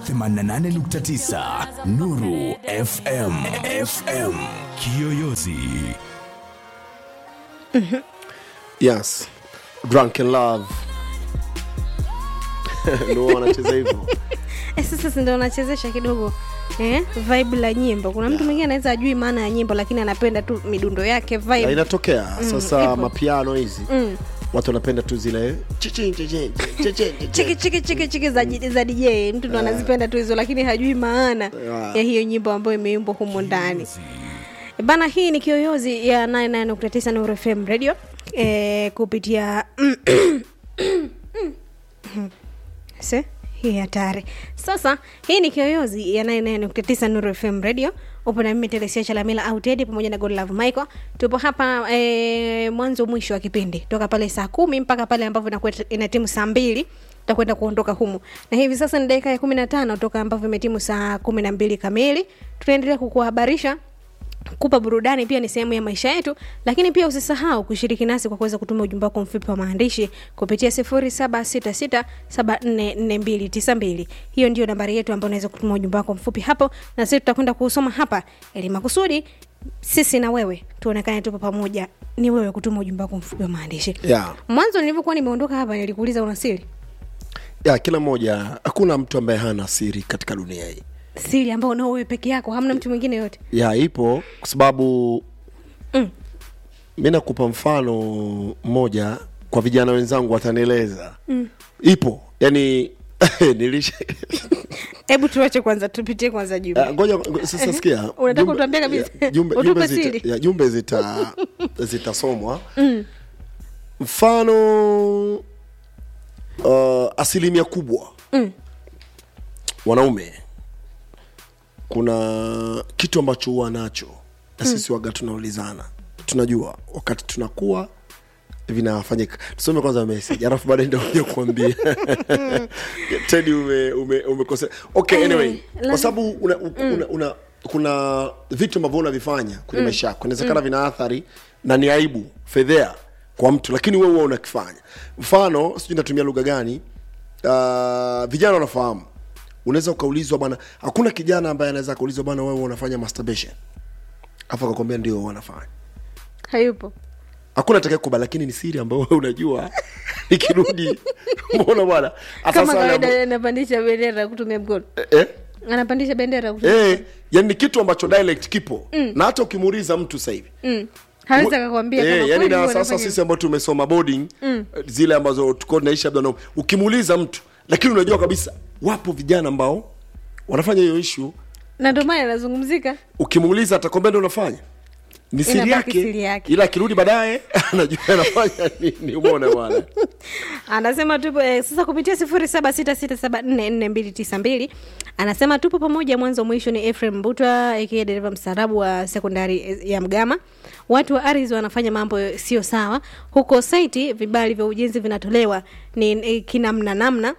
88.9 Nuru FM FM Kiyoyozi yes drunken love ndo wanacheza hivyo Eh, sasa si ndo unachezesha kidogo eh, vibe la nyimbo kuna mtu mwingine anaweza ajui maana ya nyimbo lakini anapenda tu midundo yake Na vibe inatokea sasa ipo. mapiano hizi Mm. watu wanapenda tu zile chichi, chichi, chichi, chichi. chiki chiki chiki chiki za, za dj mtu ndo anazipenda tu hizo lakini hajui maana Yeah. ya hiyo nyimbo ambayo imeimbwa humo ndani bana hii ni kiyoyozi ya 99.9 Nuru FM radio e, kupitia se hii hatari sasa hii ni kiyoyozi ya 99.9 Nuru FM radio upo na mimi telesia chalamila au tedi pamoja na godlove michael tupo hapa e, mwanzo mwisho wa kipindi toka pale saa kumi mpaka pale ambavyo inakuwa inatimu saa mbili tutakwenda kuondoka humu na hivi sasa ni dakika ya kumi na tano toka ambavyo imetimu saa kumi na mbili kamili tunaendelea kukuhabarisha kupa burudani pia ni sehemu ya maisha yetu lakini pia usisahau kushiriki nasi kwa kuweza kutuma ujumbe wako mfupi wa maandishi kupitia 0766744292 hiyo ndio nambari yetu ambayo unaweza kutuma ujumbe wako mfupi hapo na sisi tutakwenda kuusoma hapa ili makusudi sisi na wewe tuonekane tupo pamoja ni wewe kutuma ujumbe wako mfupi wa maandishi yeah. mwanzo nilivyokuwa nimeondoka hapa nilikuuliza una siri yeah, kila mmoja hakuna mtu ambaye hana siri katika dunia hii siri ambao unao wewe peke yako hamna mtu mwingine yote ya ipo kwa sababu Mm. mi nakupa mfano mmoja kwa vijana wenzangu watanieleza mm. ipo yani nilisha hebu tuache kwanza tupitie kwanza jumbe Ah, ngoja ngo- sasa sikia Unataka Jumbe- utuambie kabisa? ya, jumbe, Utupe jumbe, siri. zita, ya, jumbe zita zitasomwa mfano uh, asilimia kubwa Mm. wanaume kuna kitu ambacho huwa nacho na sisi waga tunaulizana tunajua wakati tunakuwa vinafanyika tusome kwanza message alafu baadaye ndio kuja kuambia tedi ume, ume, umekosea okay Eh, anyway lazima- kwa sababu una, una, una, kuna vitu ambavyo unavifanya kwenye maisha yako inawezekana vina athari na ni aibu fedhea kwa mtu lakini wewe huwa unakifanya mfano sijui natumia lugha gani uh, vijana wanafahamu unaweza ukaulizwa bwana hakuna kijana ambaye anaweza akaulizwa bwana wewe unafanya masturbation afu akakwambia ndio wanafanya hayupo hakuna atakaye kubali lakini ni siri ambayo wewe unajua ikirudi mbona bwana Hasa kama sana- kawaida anapandisha bendera kutumia mkono eh? anapandisha bendera kutumia Eh, yani ni kitu ambacho dialect kipo mm. na hata ukimuuliza mtu sasa hivi mm. hawezi akakwambia Eh, kama yani kweli na huwa sasa anafanya sisi ambao tumesoma boarding mm. zile ambazo tuko tunaishi labda na ukimuuliza mtu lakini unajua kabisa wapo vijana ambao wanafanya hiyo issue na ndio maana anazungumzika ukimuuliza atakwambia ndio unafanya ni siri Inabaki yake, siri yake. ila akirudi baadaye anajua anafanya nini umeona bwana anasema tupo eh, sasa kupitia sifuri saba sita sita saba nne nne mbili tisa mbili anasema tupo pamoja mwanzo mwisho ni efrem mbutwa ikiwa dereva mstaarabu wa sekondari eh, ya mgama watu wa aris wanafanya mambo sio sawa huko saiti vibali vya ujenzi vinatolewa ni eh, kinamna namna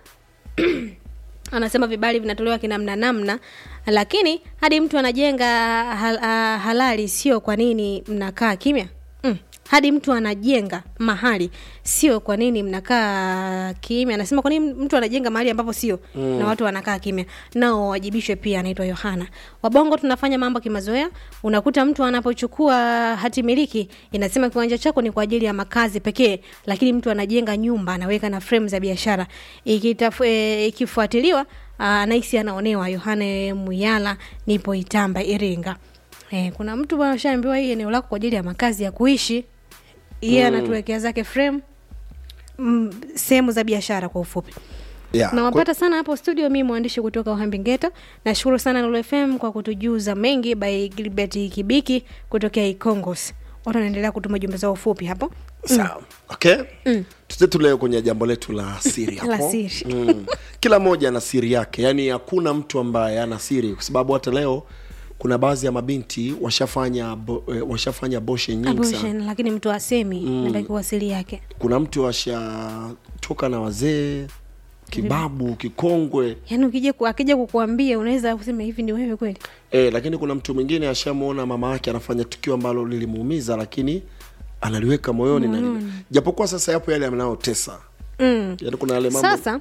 anasema vibali vinatolewa kinamna namna lakini hadi mtu anajenga hal, ah, halali sio kwa nini mnakaa kimya mm. hadi mtu anajenga mahali sio kwa nini mnakaa kimya anasema kwa nini mtu anajenga mahali ambapo sio mm. na watu wanakaa kimya nao wawajibishwe pia anaitwa yohana wabongo tunafanya mambo kimazoea unakuta mtu anapochukua hati miliki inasema kiwanja chako ni kwa ajili ya makazi pekee lakini mtu anajenga nyumba anaweka na frame za biashara Ikitafu- eh, ikifuatiliwa ah, nahisi anaonewa yohane muyala nipo itamba iringa eh, kuna mtu ashaambiwa hii eneo lako kwa ajili ya makazi ya kuishi yeye anatuwekea zake frame mm, sehemu za biashara kwa ufupi yeah. nawapata sana hapo studio mi mwandishi kutoka uhambingeta nashukuru sana Lulu fm kwa kutujuza mengi by gilbert kibiki kutokea ikongos watu wanaendelea kutuma jumbe zao fupi hapo sawa okay mm. tutetu leo kwenye jambo letu la siri La hapo siri. mm. kila mmoja ana siri yake yaani hakuna mtu ambaye ana siri kwa sababu hata leo kuna baadhi ya mabinti washafanya bo, eh, washafanya boshe nyingi sana abortion lakini mtu asemi mm. nabaki wasili yake kuna mtu washatoka na wazee kibabu kikongwe yaani ukija ku- akija kukuambia unaweza kusema hivi ni wewe kweli e, lakini kuna mtu mwingine ashamwona mama yake anafanya tukio ambalo lilimuumiza lakini analiweka moyoni na japokuwa sasa yapo yale yanayotesa mm. yaani kuna yale mambo sasa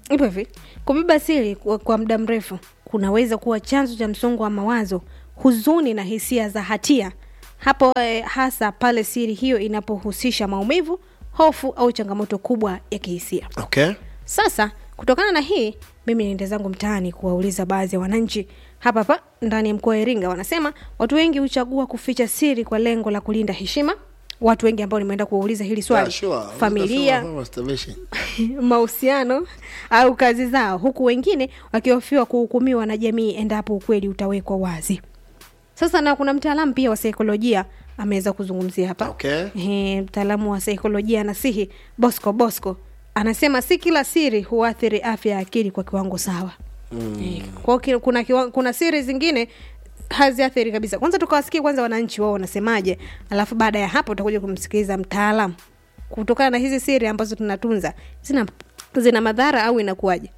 ipo hivi kubeba siri kwa, kwa muda mrefu kunaweza kuwa chanzo cha msongo wa mawazo huzuni na hisia za hatia hapo eh, hasa pale siri hiyo inapohusisha maumivu hofu au changamoto kubwa ya kihisia okay sasa kutokana na hii mimi niende zangu mtaani kuwauliza baadhi ya wananchi hapa hapa ndani ya mkoa wa iringa wanasema watu wengi huchagua kuficha siri kwa lengo la kulinda heshima watu wengi ambao nimeenda kuwauliza hili swali Yeah, sure. familia Utasema masturbation. mahusiano au kazi zao huku wengine wakihofiwa kuhukumiwa na jamii endapo ukweli utawekwa wazi sasa na kuna mtaalamu pia wa saikolojia ameweza kuzungumzia hapa Okay. Ehe, mtaalamu wa saikolojia nasihi bosco bosco anasema si kila siri huathiri afya ya akili kwa kiwango sawa mm. kwa ki- kuna, kiwa, kuna siri zingine haziathiri kabisa kwanza tukawasikia kwanza wananchi wao wanasemaje alafu baada ya hapo utakuja kumsikiliza mtaalamu kutokana na hizi siri ambazo tunatunza zina, zina madhara au inakuwaje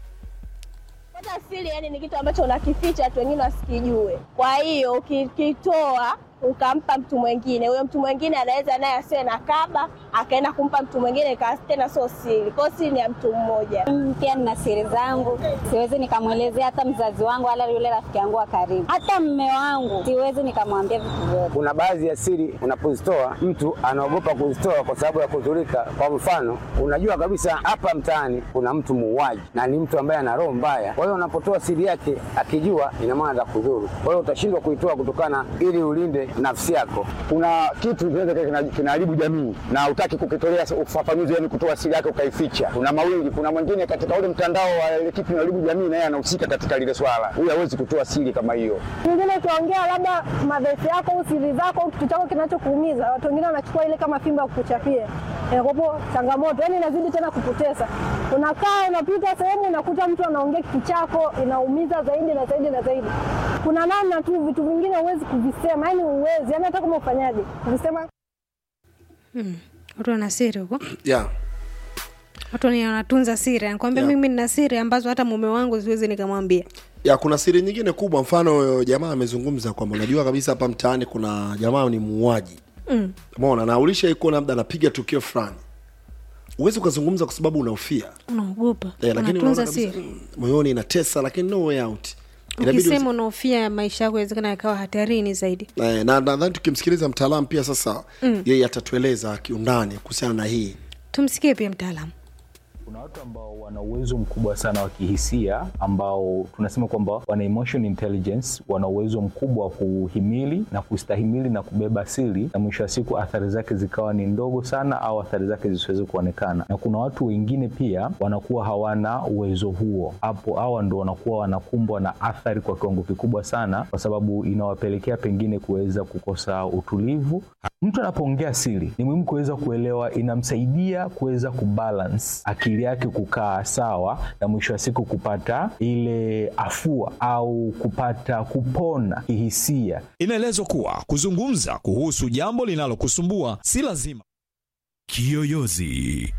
Kwanza siri yani ni kitu ambacho unakificha watu wengine wasikijue. Kwa hiyo ukikitoa ukampa mtu mwingine, huyo mtu mwingine anaweza naye asiwe na kaba, akaenda kumpa mtu mwingine, ikawa tena sio siri. Kwa hiyo siri ni ya mtu mmoja. Mm, pia nina siri zangu, siwezi nikamwelezea hata mzazi wangu wala yule rafiki yangu wa karibu, hata mme wangu siwezi nikamwambia vitu vyote. Kuna baadhi ya siri unapozitoa mtu anaogopa kuzitoa kwa sababu ya kudhurika. Kwa mfano, unajua kabisa hapa mtaani kuna mtu muuaji na ni mtu ambaye ana roho mbaya. Kwa hiyo unapotoa siri yake akijua, ina maana za kudhuru. Kwa hiyo utashindwa kuitoa kutokana, ili ulinde nafsi yako. kuna kitu kinaweza kika- kina- kinaharibu jamii na hutaki kukitolea ufafanuzi, yani kutoa siri yake ukaificha. Kuna mawili, kuna mwingine katika ule mtandao wa ile kitu kinaharibu jamii, na yeye anahusika katika lile swala. Huyu hawezi kutoa siri kama hiyo. Mwingine ukiongea labda madhaifu yako au siri zako au kitu chako kinachokuumiza, watu wengine wanachukua ile kama fimbo ya kukuchapia. Inakuwapo changamoto, yani inazidi tena kukutesa. Unakaa unapita sehemu unakuta mtu anaongea kitu chako, inaumiza zaidi na zaidi na zaidi. Kuna namna tu, vitu vingine huwezi kuvisema, yani huwezi, yani hata kama ufanyaje kuvisema watu wana siri huko yeah. watu ni wanatunza siri anakwambia Yeah. mimi nina siri ambazo hata mume wangu siwezi nikamwambia ya kuna siri nyingine kubwa mfano huyo jamaa amezungumza kwamba unajua kabisa hapa mtaani kuna jamaa ni muuaji mm. mona na ulishaikuwa labda anapiga tukio fulani huwezi ukazungumza kwa sababu unaofia unaogopa eh, lakini unatunza unaona kabisa, siri mm, moyoni inatesa lakini no way out Inabidi ukisema unaofia maisha yako inawezekana yakawa hatarini zaidi Eh, na nadhani tukimsikiliza mtaalamu pia sasa mm. yeye atatueleza kiundani kuhusiana na hii tumsikie pia mtaalamu kuna watu ambao wana uwezo mkubwa sana wa kihisia ambao tunasema kwamba wana emotion intelligence wana uwezo mkubwa wa kuhimili na kustahimili na kubeba siri na mwisho wa siku athari zake zikawa ni ndogo sana au athari zake zisiweze kuonekana na kuna watu wengine pia wanakuwa hawana uwezo huo hapo hawa ndo wanakuwa wanakumbwa na athari kwa kiwango kikubwa sana kwa sababu inawapelekea pengine kuweza kukosa utulivu mtu anapoongea siri ni muhimu kuweza kuelewa inamsaidia kuweza kubalance akili yake kukaa sawa na mwisho wa siku kupata ile afua au kupata kupona kihisia Inaelezwa kuwa kuzungumza kuhusu jambo linalokusumbua si lazima. Kiyoyozi.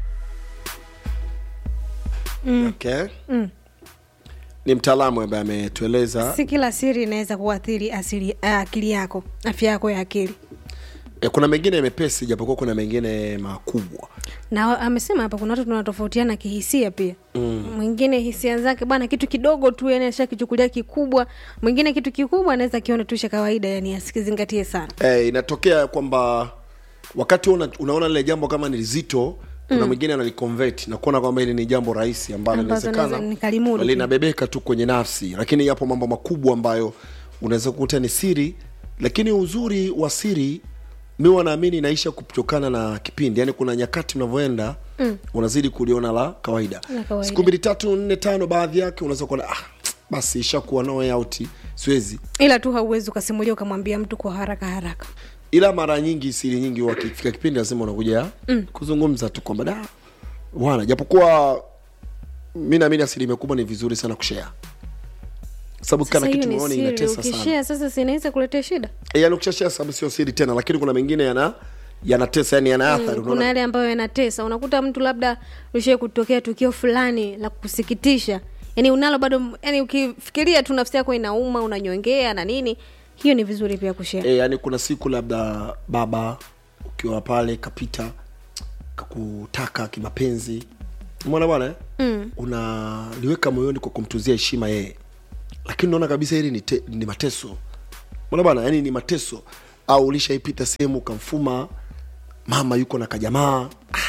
okay. mm. ni mtaalamu ambaye ametueleza si kila siri inaweza kuathiri asili- ah, akili yako afya yako ya akili e, kuna mengine mepesi japokuwa kuna mengine makubwa na amesema hapa kuna watu tunatofautiana kihisia pia mm. mwingine hisia zake bwana kitu kidogo tu yani ashakichukulia kikubwa mwingine kitu kikubwa anaweza kiona tu cha kawaida yani asikizingatie sana e, inatokea kwamba wakati una, unaona lile jambo kama ni zito kuna mwingine analiconvert na kuona kwamba hili ni jambo rahisi ambalo Ambazo naweza inawezekana nikalimudu tu. linabebeka tu kwenye nafsi lakini yapo mambo makubwa ambayo unaweza kukuta ni siri lakini uzuri wa siri mi wanaamini inaisha kutokana na kipindi yaani kuna nyakati unavyoenda mm. unazidi kuliona la kawaida La kawaida. siku mbili tatu nne tano baadhi yake unaweza kuona ah, basi ishakuwa no way out siwezi ila tu hauwezi ukasimulia ukamwambia mtu kwa haraka haraka ila mara nyingi siri nyingi wakifika kipindi lazima unakuja mm. kuzungumza tu kwamba da bwana japokuwa mi naamini asilimia kubwa ni vizuri sana kushea sababu sasa kana hiyo kitu ni maoni siri inatesa sana ukishea sasa sinaweza kuletea shida e, yani ukishashea sababu sio siri tena lakini kuna mengine yana yanatesa yani yana athari Mm, kuna unaona yale ambayo yanatesa unakuta mtu labda ushie kutokea tukio fulani la kusikitisha yani unalo bado yani ukifikiria tu nafsi yako inauma unanyongea na nini hiyo ni vizuri pia kushea e, yani kuna siku labda baba ukiwa pale kapita kakutaka kimapenzi mwana bwana eh? mm. unaliweka moyoni kwa kumtuzia heshima yeye lakini unaona kabisa hili ni, te, ni mateso mwana bwana yani ni mateso au ulishaipita sehemu ukamfuma mama yuko na kajamaa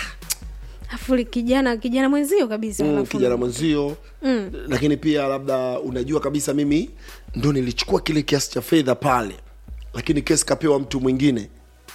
afu kijana kijana mwenzio kabisa mm, alafu- kijana mwenzio mm. lakini pia labda unajua kabisa mimi ndo nilichukua kile kiasi cha fedha pale lakini kesi kapewa mtu mwingine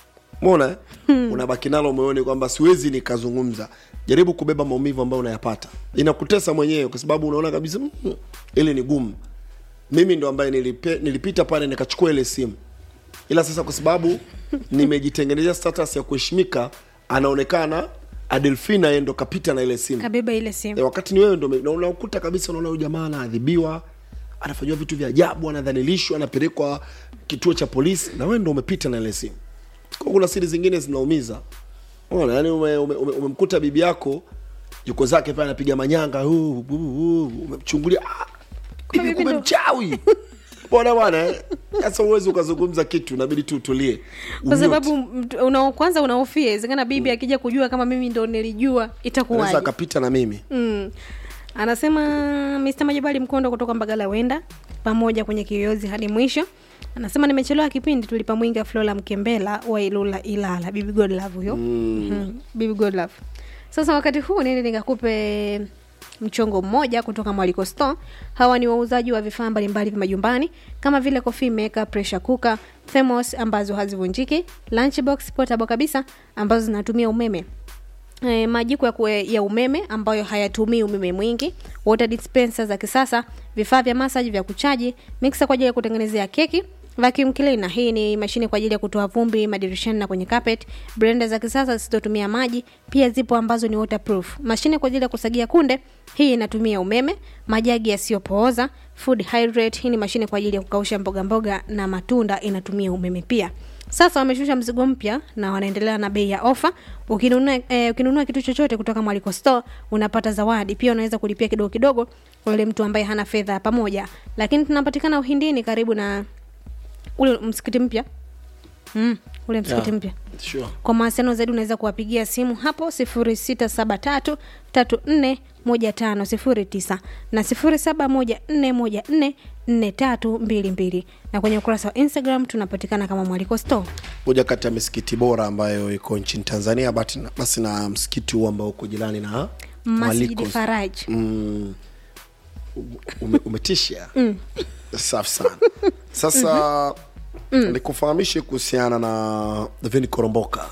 mona hmm. unabaki nalo moyoni kwamba siwezi nikazungumza jaribu kubeba maumivu ambayo unayapata inakutesa mwenyewe kwa sababu unaona kabisa mm, ili ni gumu mimi ndo ambaye nilipe, nilipita pale nikachukua ile simu ila sasa kwa sababu nimejitengenezea status ya kuheshimika anaonekana adelfina yeye ndo kapita na ile simu kabeba ile e, simu wakati ni wewe ndo na unakuta kabisa unaona huyu jamaa anaadhibiwa anafanyiwa vitu vya ajabu anadhalilishwa anapelekwa kituo cha polisi na wewe ndo umepita na ile simu kwa kuna siri zingine zinaumiza Unaona, yani umemkuta ume, ume, umemkuta bibi yako yuko zake pale anapiga manyanga huu, huu, huu, umemchungulia ah, bibi bibi kumbe ndo- mchawi bwana bwana eh? sasa uwezi ukazungumza kitu inabidi tu utulie kwa Umute. sababu mtu- una, kwanza unahofia iwezekana bibi akija kujua kama mimi ndo nilijua anaweza itakuwaje akapita na mimi mm. anasema Mr. Majabali Mkondo kutoka Mbagala wenda pamoja kwenye kiyoyozi hadi mwisho anasema nimechelewa kipindi tulipamwinga Flora Mkembela wa Ilula Ilala Bibi Godlove huyo mm. Bibi Godlove sasa wakati huu nini nikakupe mchongo mmoja kutoka Mwaliko Store. Hawa ni wauzaji wa vifaa mbalimbali vya majumbani kama vile coffee maker, pressure cooker, thermos ambazo hazivunjiki, lunchbox portable kabisa ambazo zinatumia umeme e, majiko ya, kue, ya umeme ambayo hayatumii umeme mwingi, water dispenser za kisasa, vifaa vya massage vya kuchaji, mixer kwa ajili ya kutengenezea keki, vacuum cleaner, hii ni mashine kwa ajili ya kutoa vumbi madirishani na kwenye carpet, blender za kisasa zisizotumia maji, pia zipo ambazo ni waterproof, mashine kwa ajili ya kusagia kunde, hii inatumia umeme, majagi yasiyopooza, food hydrate, hii ni mashine kwa ajili ya kukausha mboga mboga na matunda, inatumia umeme pia. Sasa wameshusha mzigo mpya na wanaendelea na bei ya ofa. Ukinunua eh, ukinunua kitu chochote kutoka Mwaliko Store unapata zawadi. Pia unaweza kulipia kidogo kidogo kwa yule mtu ambaye hana fedha pamoja. Lakini tunapatikana Uhindini karibu na ule msikiti mpya. Mm, ule msikiti Yeah. mpya. sure. Kwa mawasiliano zaidi unaweza kuwapigia simu hapo 0673 34 1509 na 0714 4322 na kwenye ukurasa wa Instagram tunapatikana kama Mwaliko Store. moja kati ya misikiti bora ambayo iko nchini tanzania basi na, basi na msikiti huu ambao uko jirani na Masjidi Mwaliko. Faraj. mm, ume, umetisha safi sana sasa nikufahamishe kuhusiana na vini koromboka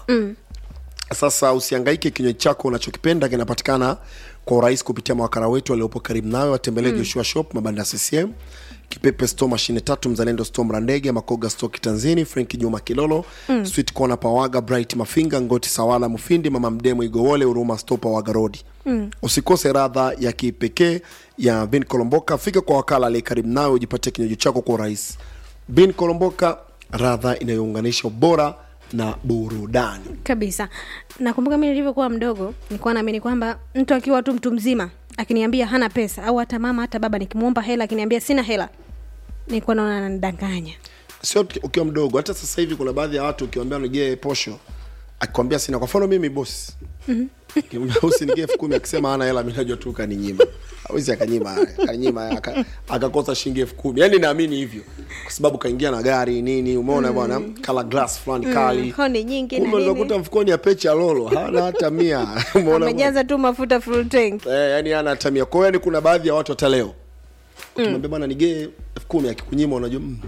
sasa usiangaike kinywaji chako unachokipenda kinapatikana kwa urahisi kupitia mawakala wetu waliopo karibu nawe watembelee joshua shop mabanda ya ccm kipepe sto mashine tatu mzalendo sto mrandege makoga sto kitanzini frenki juma kilolo mm. sweet kona pawaga bright mafinga ngoti sawala mufindi mama mdemo igowole huruma sto pawaga rodi mm. usikose radha ya kipekee ya vin kolomboka fika kwa wakala aliye karibu nawe ujipatie kinywaji chako kwa urahisi vin kolomboka radha inayounganisha ubora na burudani kabisa nakumbuka mi nilivyokuwa mdogo nilikuwa naamini kwamba mtu akiwa tu mtu mzima akiniambia hana pesa au hata mama hata baba nikimwomba hela akiniambia sina hela nilikuwa naona ananidanganya sio tu- ukiwa mdogo hata sasa hivi kuna baadhi ya watu ukiwambia nigee posho akikwambia sina kwa mfano mimi bosi Ukimwambia usinigee elfu kumi akisema ana hela mi najua tu kaninyima awezi akanyima kaninyima aka- akakosa shilingi elfu kumi yaani naamini hivyo kwa sababu kaingia na gari nini umeona bwana kala glass fulani kali honi nyingi na kumbe nini unakuta mfukoni ya pecha lolo hana hata mia umeona bwana? amejaza tu mafuta full tank eh, yani hana hata mia kwa hiyo yani kuna baadhi ya watu hata leo ukimwambia bwana nigee elfu kumi akikunyima unajua mm,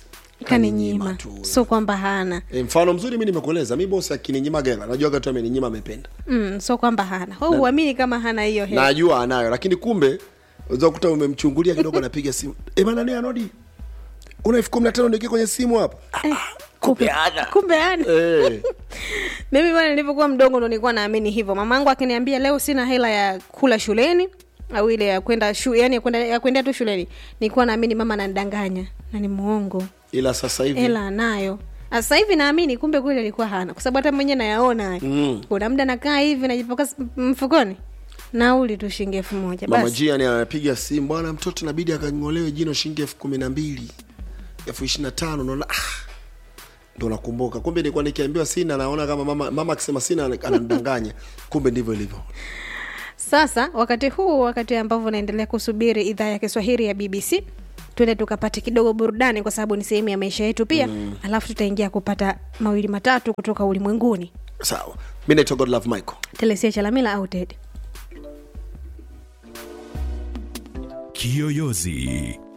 kaninyima tu. so kwamba hana E, mfano mzuri mi nimekueleza mi bosi akininyima gela najuaga tu ameninyima amependa mm, so kwamba hana Wewe huamini kama hana hiyo hela najua anayo lakini kumbe unaweza kukuta umemchungulia kidogo anapiga simu e, bana ni anodi una elfu kumi na tano nikie kwenye simu hapa kumbe kumbe hana e, mimi bwana nilivyokuwa mdogo ndo nilikuwa naamini hivyo mamangu akiniambia leo sina hela ya kula shuleni au ile ya kwenda shu, yani ya kwenda ya kwenda tu shuleni nilikuwa naamini mama ananidanganya na ni muongo ila sasa hivi hela anayo sasa hivi naamini kumbe kweli alikuwa hana kwa sababu hata mwenyewe nayaona haya. Mm. kuna muda nakaa hivi najipoka s- mfukoni nauli tu shilingi elfu moja mama basi jiani anapiga simu bwana mtoto inabidi akang'olewe jino shilingi elfu kumi na mbili elfu ishiri na tano naona ah, ndo nakumbuka kumbe nilikuwa nikiambiwa sina naona kama mama mama akisema sina ananidanganya kumbe ndivyo ilivyo sasa wakati huu wakati ambavyo unaendelea kusubiri idhaa ya kiswahili ya bbc tuende tukapate kidogo burudani kwa sababu ni sehemu ya maisha yetu pia mm. alafu tutaingia kupata mawili matatu kutoka ulimwenguni sawa mi naitwa godlove michael telesia chalamila au ted Kiyoyozi